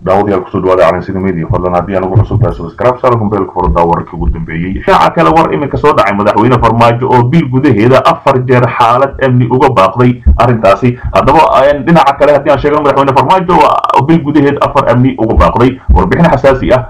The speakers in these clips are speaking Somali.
daawadayaal kusoo dhawaada calansida media fadlan haddii anugu cusub tahay subscribe saara kumbeelka furada wararkii ugu dambeeyey shaaca kale war iminka soo dhacay madaxweyne farmaajo oo bil gudaheeda afar jeer xaalad amni uga baaqday arrintaasi haddaba dhinaca kale haddii aan sheegno madaxweyne farmaajo bil gudaheed afar amni uga baaqday warbixin xasaasi ah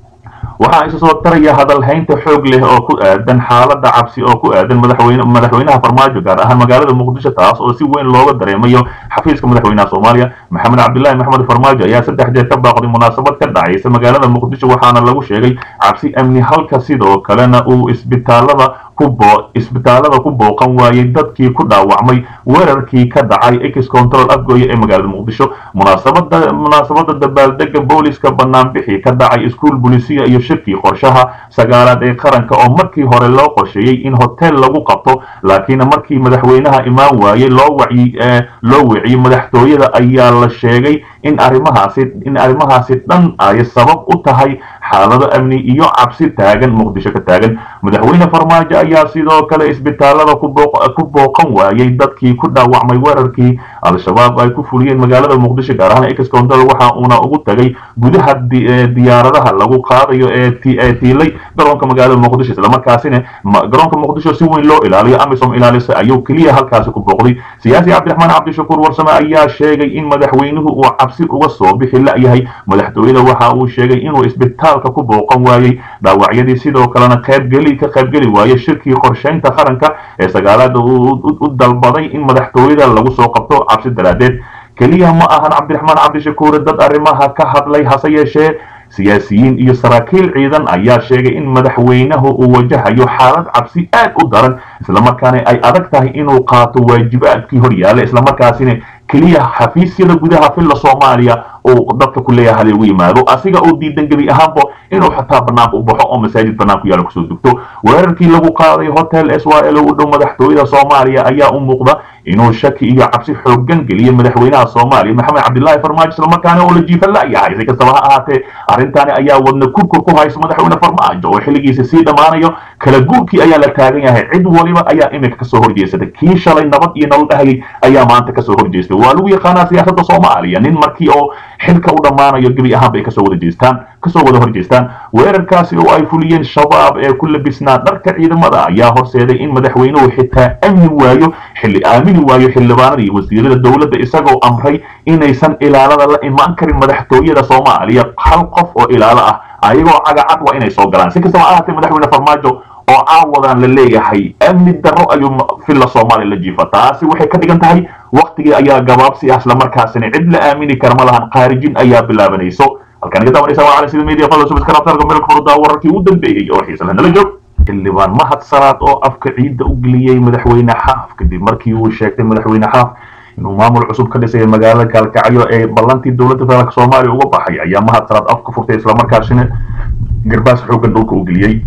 waxaa isa soo taraya hadalhaynta xoog leh oo ku aadan xaalada cabsi oo ku aadan madaxweyne madaxweynaha farmaajo gaar ahaan magaalada muqdisho taas oo si weyn looga dareemayo xafiiska madaxweynaha soomaaliya maxamed cabdilaahi maxamed farmaajo ayaa saddex jeer ka baaqday munaasabad ka dhacaysa magaalada muqdisho waxaana lagu sheegay cabsi amni halka sidoo kalena uu isbitaalada isbitaalada ku booqan waayey dadkii ku dhaawacmay weerarkii ka dhacay ex control afgooye ee magaalada muqdisho munaasabada munaasabada dabaaldega booliska banaanbixi ka dhacay iskuol bulisiya iyo shirkii qorshaha sagaalaad ee qaranka oo markii hore loo qorsheeyey in hotel lagu qabto laakiin markii madaxweynaha imaan waayey loo wacyi loo wiciyey madaxtooyada ayaa la sheegay in arrimahaasi in arrimahaasi dhan ay sabab u tahay xaalado amni iyo cabsi taagan muqdisho ka taagan madaxweyne farmaajo ayaa sidoo kale isbitaalada ku booqan waayey dadkii ku dhaawacmay weerarkii al-shabaab ay ku fuliyeen magaalada muqdisho gaar ahaan ex control waxa uuna ugu tagay gudaha diyaaradaha lagu qaadayo ee tiilay garoonka magaalada muqdisho islamarkaasina garoonka muqdisho si weyn loo ilaaliyo amisom ilaalisa ayuu keliya halkaasi ku booqday siyaasi cabdiraxmaan cabdishakuur warsame ayaa sheegay in madaxweynuhu uu cabsi uga soo bixi la-yahay madaxtooyada waxa uu sheegay inuu isbitaalka ku booqan waayey dhaawacyadii sidoo kalena qaybgeli ka qaybgeli waayey shirkii qorshaynta qaranka ee sagaalaada u dalbaday in madaxtooyada lagu soo qabto cabsi daraadeed keliya ma ahan cabdiraxmaan cabdishakuure dad arrimaha ka hadlay hase yeeshee siyaasiyiin iyo saraakiil ciidan ayaa sheegay in madaxweynahu uu wajahayo xaalad cabsi aad u daran islamarkaana ay adag tahay inuu qaato waajibaadkii horyaala islamarkaasina keliya xafiisyada gudaha filla soomaaliya uu dadka ku leeyahay hal ugu yimaado asiga oo diidan gebi ahaanba inuu xataa banaanka u baxo oo masaajid banaanku yaala kusoo dugto weerarkii lagu qaaday hotel s y l u dhow madaxtooyada soomaaliya ayaa u muuqda inuu shaki iyo cabsi xoogan geliyay madaxweynaha soomaaliya maxamed cabdilaahi farmaajo islamarkaana oo la jiifa la-yahay si kastaba ha ahaatee arrintaani ayaa wadna kurkur ku haysa madaxweyne farmaajo oo xilligiisa sii dhammaanayo kala guurkii ayaa la taagan yahay cid waliba ayaa iminka kasoo horjeesatay kii shalay nabad iyo nolol dhahayay ayaa maanta kasoo horjeestay waa lagu yaqaanaa siyaasadda soomaaliya nin markii oo xilka u dhammaanayo gebi ahaan bay kasoo wada jeestaan kasoo wada horjeestaan weerarkaasi oo ay fuliyeen shabaab ee ku labisnaa dharka ciidamada ayaa horseeday in madaxweynuhu xitaa amni waayo xilli aamini waayo xildhibaanada iyo wasiirada dowladda isagoo amray inaysan ilaalada la imaan karin madaxtooyada soomaaliya hal qof oo ilaalo ah ayagoo cagacad waa inay soo galaan si kastaba ahaatee madaxweyne farmaajo oo caawadan la leeyahay amni darro ayuu filla soomaaliya la jiifa taasi waxay ka dhigan tahay waktigii ayaa gabaabsi ah islamarkaasina cid la aamini kara ma lahan khaarijin ayaa bilaabanayso halkaan iga daawanaysa waa cali sida media fadla subscribe meelka furdaa wararkii u dambeeyey oo xiisa nala joog xildhibaan mahad salaad oo afka ciidda u geliyey madaxweyne xaaf kadib markii uu sheegtay madaxweyne xaaf inuu maamul cusub ka dhisay magaalada gaalkacyo ee ballantii dowladda federaalk soomaaliya uga baxay ayaa mahad salaad afka furtay islamarkaasina garbaas xoogan dhulka u geliyey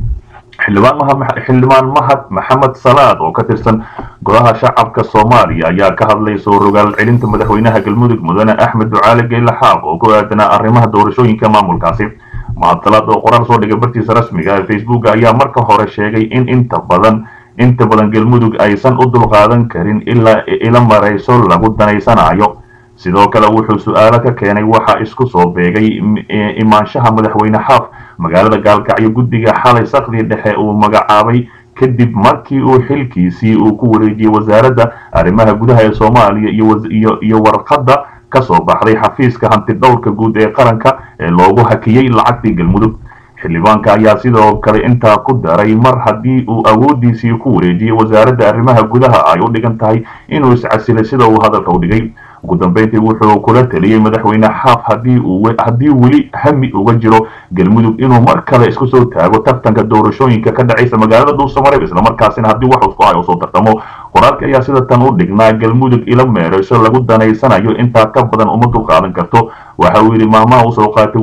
xildhibaan mahad maxamed salaad oo ka tirsan golaha shacabka soomaaliya ayaa ka hadlay soo rogaal celinta madaxweynaha galmudug mudane axmed ducaale geyle xaaq oo ku aadanaa arrimaha doorashooyinka maamulkaasi mahad salaad oo qoraal soo dhigay bartiisa rasmiga ee facebook ayaa marka hore sheegay in inta badan inta badan galmudug aysan u dulqaadan karin ilaa ila marayso lagu danaysanayo sidoo kale wuxuu su-aalo ka keenay waxaa isku soo beegay imaanshaha madaxweyne xaaf magaalada gaalkacyo guddiga xalay sakdii dhexe uu magacaabay kadib markii uu xilkiisii uu ku wareejiyey wasaaradda arrimaha gudaha ee soomaaliya iyo warqadda ka soo baxday xafiiska hantidhowrka guud ee qaranka ee loogu hakiyey lacagtii galmudug xildhibaanka ayaa sidoo kale intaa ku daray mar haddii uu awooddiisii ku wareejiyey wasaaradda arrimaha gudaha ay u dhigan tahay inuu iscasilay sida uu hadalka u dhigay ugu dambeyntii wuxuu kula taliyey madaxweyne xaaf haddii weli hami uga jiro galmudug inuu mar kale isku soo taago tartanka doorashooyinka ka dhacaysa magaalada dhuusamareeb islamarkaasina haddii wax isku hay usoo tartamo qoraalka ayaa sida tan u dhignaa galmudug ila meerayso lagu danaysanayo intaa ka badan uma dulqaadan karto waxa uu yidhi maamaha usoo qaatay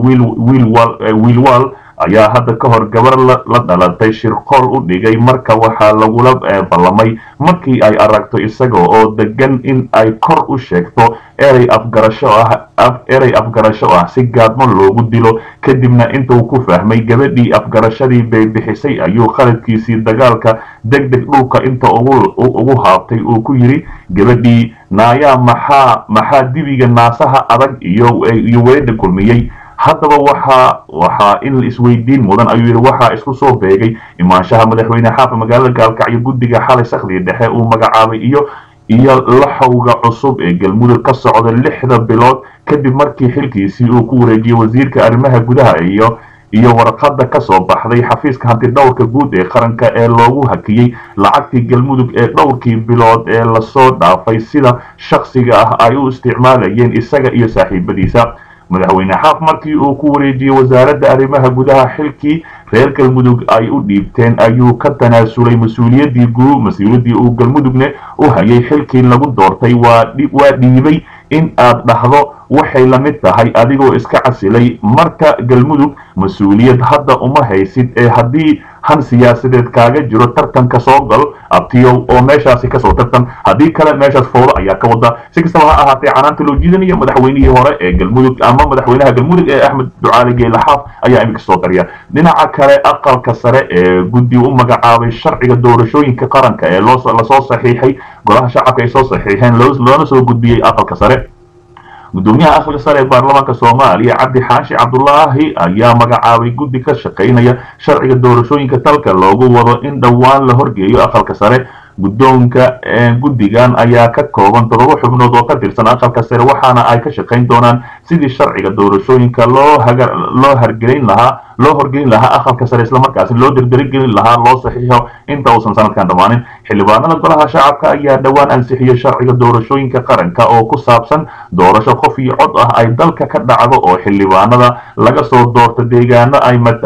wiilwaal ayaa hadda ka hor gabar la dhalatay shirqool u dhigay marka waxaa lagula ballamay markii ay aragto isaga oo degan in ay kor u sheegto erey afgarasho ah erey afgarasho ah si gaadmo loogu dilo kadibna intuu ku fahmay gabadhii afgarashadii bay bixisay ayuu khaladkiisii dagaalka deg deg dhulka inta ugu haabtay uu ku yidhi gabadhii naayaa maxaa maxaa dibiga naasaha adag iyo iyo weedha kulmiyey haddaba waxaa waxaa in isweydiin mudan ayuu yidhi waxaa isku soo beegay imaanshaha madaxweyne xaafa magaalada gaalkacyo guddiga xalay sakhdii dhexe uu magacaabay iyo iyo laxowga cusub ee galmudug ka socda lixda bilood kadib markii xilkiisii uu ku wareejiyey wasiirka arrimaha gudaha iyo iyo warqadda ka soo baxday xafiiska hantidhowrka guud ee qaranka ee loogu hakiyey lacagtii galmudug ee dhowrkii bilood ee lasoo dhaafay sida shakhsiga ah ay u isticmaalayeen isaga iyo saaxiibadiisa madaxweyne xaaf markii uu ku wareejiyey wasaaradda arrimaha gudaha xilkii reer galmudug ay u dhiibteen ayuu ka tanaasulay mas-uuliyaddii guu mas-uuliyaddii uu galmudugne u hayay xilkii lagu doortay waa dhiibay in aad dhahdo waxay la mid tahay adigoo iska casilay marka galmudug mas-uuliyad hadda uma haysid ee haddii han siyaasadeed kaaga jiro tartanka soo gal abtiyow oo meeshaasi kasoo tartan haddii kale meeshaas fowdo ayaa ka wada si kastaba ha ahaatee canaanta loo jiidanayo madaxweynihii hore ee galmudug ama madaxweynaha galmudug ee axmed ducaali geelaxaaf ayaa iminka soo tariya dhinaca kale aqalka sare ee guddi u magacaabay sharciga doorashooyinka qaranka ee lasoo saxiixay golaha shacabka ay soo saxiixeen loona soo gudbiyey aqalka sare gudoomiyaha aqalka sare ee baarlamaanka soomaaliya cabdi xaashi cabdulaahi ayaa magacaabay guddi ka shaqaynaya sharciga doorashooyinka dalka loogu wado in dhowaan la horgeeyo aqalka sare guddoonka guddigan ayaa ka kooban toddoba xubnood oo ka tirsan aqalka sare waxaana ay ka shaqayn doonaan sidii sharciga doorashooyinka loo haga loo hargelin lahaa loo horgelin lahaa aqalka sare islamarkaasi loo derderigelin lahaa loo saxiixo inta uusan sanadkan dhammaanin xildhibaanada golaha shacabka ayaa dhowaan ansixiyey sharciga doorashooyinka qaranka oo ku saabsan doorasho qof iyo cod ah ay dalka ka dhacdo oo xildhibaanada laga soo doorto deegaano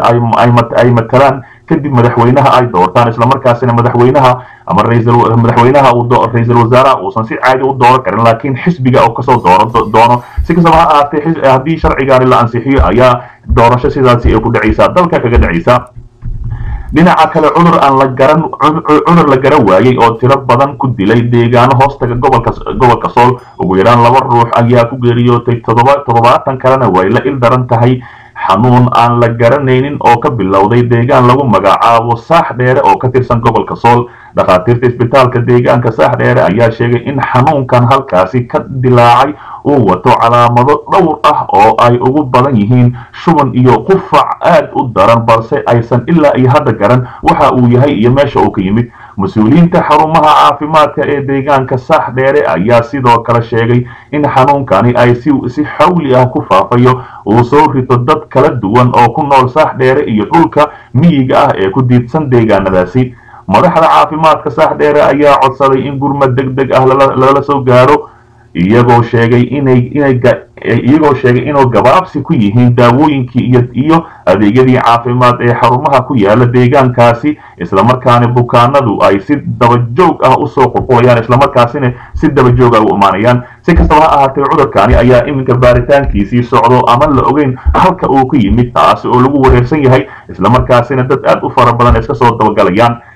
ay matalaan kadib madaxweynaha ay doortaan islamarkaasina madaxweynaha ama madaxweynaha ra-iisul wasaaraha uusan si caadi u dooran karin laakiin xisbiga oo kasoo dooran doono si kastaba ha ahaatee haddii sharcigaani la ansixiyo ayaa doorasho sidaasi ay ku dhacaysaa dalka kaga dhacaysa dhinaca kale cudur aan la garan cudur la garan waayey oo tiro badan ku dilay deegaano hoostaga gobolka gobolka sool ugu yaraan laba ruux ayaa ku geeriyootay toddoba toddobaatan kalena way la il daran tahay xanuun aan la garanaynin oo ka bilowday deegaan lagu magacaabo saax dheere oo ka tirsan gobolka sool dhakhaatiirta isbitaalka deegaanka saax dheere ayaa sheegay in xanuunkan halkaasi ka dilaacay uu wato calaamado dhowr ah oo ay ugu badan yihiin shuban iyo qufac aad u daran balse aysan ilaa iyo hadda garan waxa uu yahay iyo meesha uu ka yimid mas-uuliyiinta xarumaha caafimaadka ee deegaanka saax dheere ayaa sidoo kale sheegay in xanuunkani ay si si xawli ah ku faafayo uu soo rito dad kala duwan oo ku nool saax dheere iyo dhulka miyiga ah ee ku diidsan deegaanadaasi madaxda caafimaadka saax dheere ayaa codsaday in gurmad deg deg ah lala soo gaaro iyagoo sheegay inay inay iyagoo sheegay inuu gabaabsi ku yihiin daawooyinkii iyo iyo adeegyadii caafimaad ee xarumaha ku yaala deegaankaasi islamarkaana bukaanadu ay si dabajoog ah usoo qulqulayaan islamarkaasina si dabajoog ah u imaanayaan si kastaba ha ahaatee cudurkaani ayaa iminka baaritaankiisii socdo ama la ogeyn halka uu ku yimid taasi oo lagu wareersan yahay islamarkaasina dad aad u fara badan iska soo dabagalayaan